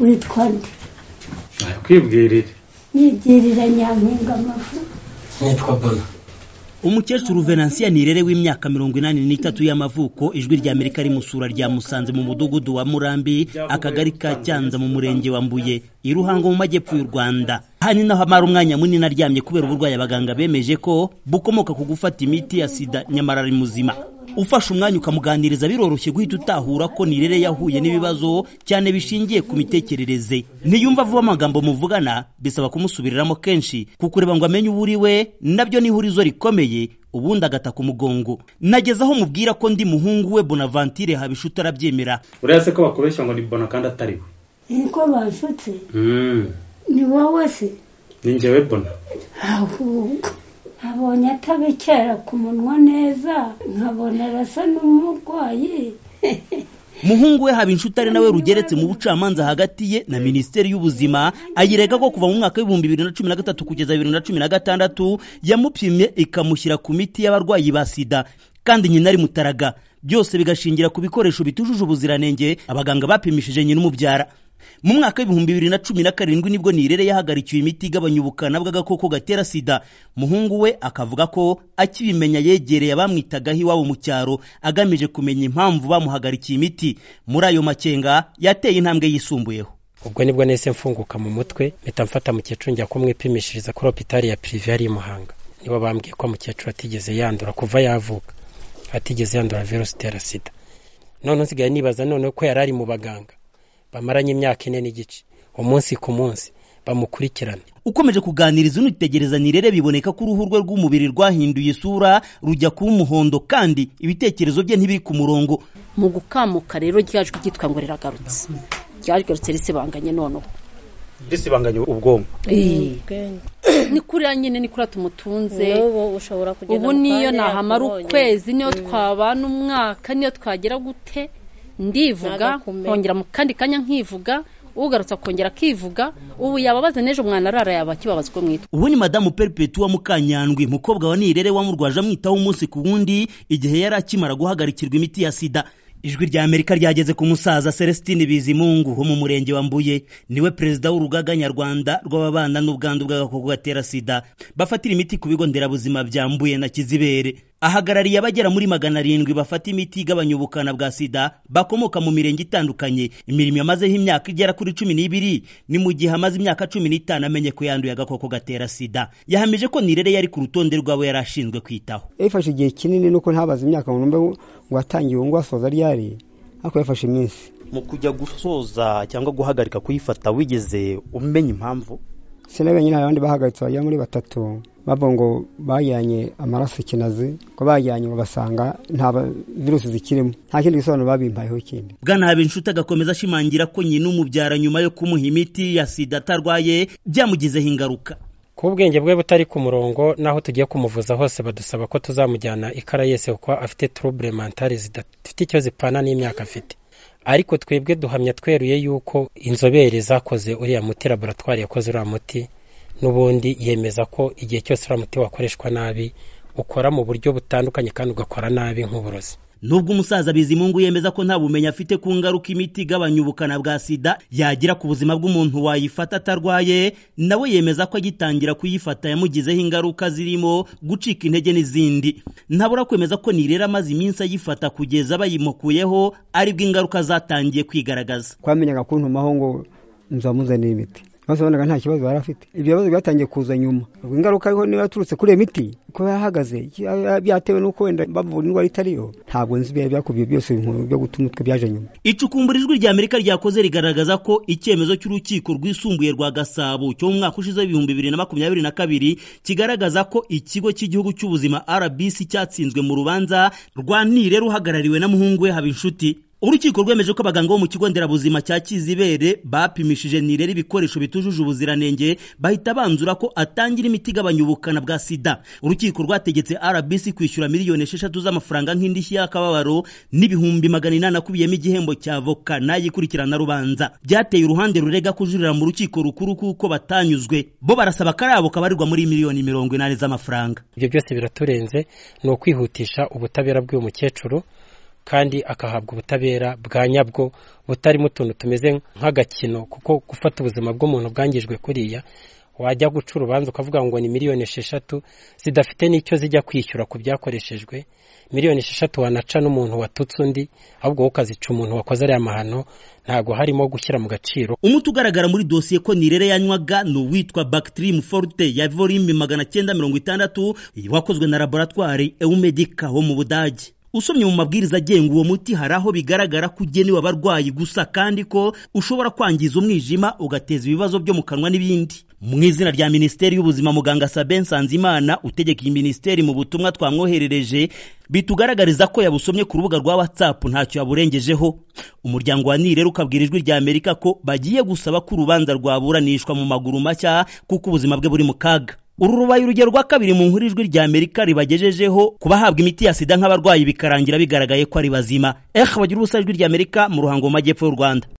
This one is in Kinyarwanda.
witwa nde kwibwirira yibyiriranya amafu nitwa bona umukecuru venansiya nirere w'imyaka mirongo inani n'itatu y'amavuko ijwi rya amerika rimusura rya musanze mu mudugudu wa murambi akagari ka cyanza mu murenge wa mbuye i ruhango mu majyepfo y'u rwanda aha ni naho amara umwanya munini aryamye kubera uburwayi abaganga bemeje ko bukomoka ku gufata imiti ya sida nyamara ari muzima ufashe umwanya ukamuganiriza biroroshye guhita utahura ko nirere yahuye n'ibibazo cyane bishingiye ku mitekerereze niyumva avuba amagambo muvugana bisaba kumusubiriramo kenshi kukureba ngo amenye uwo uri we nabyo ni ihurizo rikomeye ubundi agataka umugongo nageze aho mubwira ko ndi muhungu we bonavantire habishuta arabyemera uretse ko bakubeshya ngo ni bona kandi atari we niko basutse ni wowe se ni njyewe bona ahubwo abonye atabekera ku munwa neza nkabona arasa n'umurwayi muhungu we habinshutare nawe rugeretse mu bucamanza hagati ye na minisiteri y'ubuzima ayirega ko kuva mu mwaka w'ibihumbi bibiri na cumi na gatatu kugeza bibiri na cumi na gatandatu yamupimye ikamushyira ku miti y'abarwayi ba sida kandi nyina ari mutaraga byose bigashingira ku bikoresho bitujuje ubuziranenge abaganga bapimishije nyina umubyara mu mwaka w'ibihumbi bibiri na cumi na karindwi nibwo nirere yahagarikiwe imiti igabanya ubukana bw'agakoko gatera sida muhungu we akavuga ko akibimenya yegereye abamwitagaho iwabo mu cyaro agamije kumenya impamvu bamuhagarikiye imiti muri ayo makenga yateye intambwe yisumbuyeho ubwo nibwo nahise mfunguka mu mutwe mpita mfata mukecuru njya kumwipimishiriza kuri hopitari ya pirive yari i muhanga nibo bambwiye ko mukecuru atigeze yandura kuva yavuka atigeze yandura virusi itera sida none nsigaye nibaza none ko yari ari mu baganga bamaranye imyaka ine n'igice umunsi ku munsi bamukurikirana ukomeje kuganiriza unitegereza nirere biboneka ko uruhu rwe rw'umubiri rwahinduye isura rujya kuba umuhondo kandi ibitekerezo bye ntibiri ku murongo mu gukamuka rero ryajwi ryitwa ngo riragarutse ryarigarutse risibanganye noneho risibanganya ubwonko ni kuriya nyine ni kuriya tumutunze ubu ushobora kugenda ubu niyo nahamara ukwezi niyo twabana umwaka niyo twagera gute ndivuga Ntagakumenye. nkongera mu kandi kanya nkivuga ugarutse akongera akivuga ubu yababaza n'ejo umwana arara yaba akibabaza uko mwitwa ubu ni madamu peripetuwa mukanyandwi mukobwa wa nirere wamurwaje amwitaho umunsi ku wundi igihe yari akimara guhagarikirwa imiti ya sida ijwi rya amerika ryageze ku musaza celestine bizimungu wo mu murenge wa mbuye niwe perezida w'urugaga nyarwanda rw'ababana n'ubwandu bw'agakoko gatera sida bafatira imiti ku bigo nderabuzima bya mbuye na kizibere ahagarariye abagera muri magana arindwi bafata imiti igabanya ubukana bwa sida bakomoka mu mirenge itandukanye imirimo yamazeho imyaka igera kuri cumi n'ibiri ni mu gihe amaze imyaka cumi n'itanu amenye ko yanduye agakoko gatera sida yahamije ko nirere yari ku rutonde rw'abo yari ashinzwe kwitaho yafashe igihe kinini nuko ntabaze imyaka ngo numve ngo atangiye uwo asoza ryari ariko yafashe iminsi mu kujya gusoza cyangwa guhagarika kuyifata wigeze umenya impamvu sinabe nyine hari abandi bahagaritse bagera muri batatu bavuga ngo bajyanye amaraso ikinazi ko bajyanye ngo basanga nta ba- virusi zikirimo nta kindi gisobanuro babimpayeho ikindi bwana habinshuti agakomeza ashimangira ko nyina umubyara nyuma yo kumuha imiti ya sida atarwaye byamugizeho ingaruka kuba ubwenge bwe butari ku murongo n'aho tugiye kumuvuza hose badusaba ko tuzamujyana ikara yese kuko afite turubure mantari zidafite icyo zipana n'imyaka afite ariko twebwe duhamya tweruye yuko inzobere zakoze uriya muti laboratwari yakoze uriya muti n'ubundi yemeza ko igihe cyose uriya muti wakoreshwa nabi ukora mu buryo butandukanye kandi ugakora nabi nk'uburozi nubwo umusaza bizimungu yemeza ko nta bumenyi afite ku ngaruka imiti igabanya ubukana bwa sida yagira ku buzima bw'umuntu wayifata atarwaye nawe yemeza ko agitangira kuyifata yamugizeho ingaruka zirimo gucika intege n'izindi ntabura kwemeza ko nirera amaze iminsi ayifata kugeza bayimukuyeho aribwo ingaruka zatangiye kwigaragaza twamenyaga kuntumaho ngo nzamuzanire imiti maze wabonaga nta kibazo yari afite ibyo bibazo byatangiye kuza nyuma ubwo ingaruka ariho niba yaturutse kuri iyo miti kuba yahagaze ya- byatewe n'uko wenda bavura indwara itariyo ntabwo nzi ibyari byakubiye byose inkuru byo guta umutwe byaje nyuma icukumbura ijwi rya amerika ryakoze rigaragaza ko icyemezo cy'urukiko rwisumbuye rwa gasabo cyo mu mwaka ushize w'ibihumbi bibiri na makumyabiri na kabiri kigaragaza ko ikigo cy'igihugu cy'ubuzima rbc cyatsinzwe mu rubanza rwa nire ruhagarariwe na muhungu we habinshuti urukiko rwemeje ko abaganga bo mu kigo nderabuzima cya kizibere bapimishije nirere ibikoresho bitujuje ubuziranenge bahita banzura ko atangira imiti igabanya ubukana bwa sida urukiko rwategetse rbc kwishyura miliyoni esheshatu z'amafaranga nk'indishyi y'akababaro n'ibihumbi magana inani akubiyemo igihembo cya voka n'ayikurikirana rubanza byateye uruhande rurega kujurira mu rukiko rukuru kuko batanyuzwe bo barasaba karabo kabarirwa muri miliyoni mirongo inani z'amafaranga ibyo byose biraturenze ni ukwihutisha ubutabera bw'uyu mukecuru kandi akahabwa ubutabera bwa nyabwo butarimo utuntu tumeze nk'agakino kuko gufata ubuzima bw'umuntu bwangijwe kuriya wajya guca urubanza ukavuga ngo ni miliyoni esheshatu zidafite n'icyo zijya kwishyura ku byakoreshejwe miliyoni esheshatu wanaca n'umuntu watutse undi ahubwo wowe ukazica umuntu wakoze ariya mahano ntabwo harimo gushyira mu gaciro umuti ugaragara muri dosiye ko nirere yanywaga ni uwitwa bactrim forte ya volime magana cyenda mirongo itandatu wakozwe na laboratwari eumedica ho mu budage usomye mu mabwiriza agenga uwo muti hari aho bigaragara ko ugenewe abarwayi gusa kandi ko ushobora kwangiza umwijima ugateza ibibazo byo mu kanwa n'ibindi mu izina rya minisiteri y'ubuzima muganga sabe nsanzimana utegeka iyi minisiteri mu butumwa twamwoherereje bitugaragariza ko yabusomye ku rubuga rwa whatsapp ntacyo yaburengejeho umuryango wa nirero ukabwira ijwi rya amerika ko bagiye gusaba ko urubanza rwaburanishwa mu maguru mashya kuko ubuzima bwe buri mu kaga uru rubaye urugero rwa kabiri mu nkuru ijwi rya amerika ribagejejeho ku bahabwa imiti ya sida nk'abarwayi bikarangira bigaragaye ko ari bazima ehe bagira ubusa ijwi rya amerika mu ruhango mu majyepfo y'u rwanda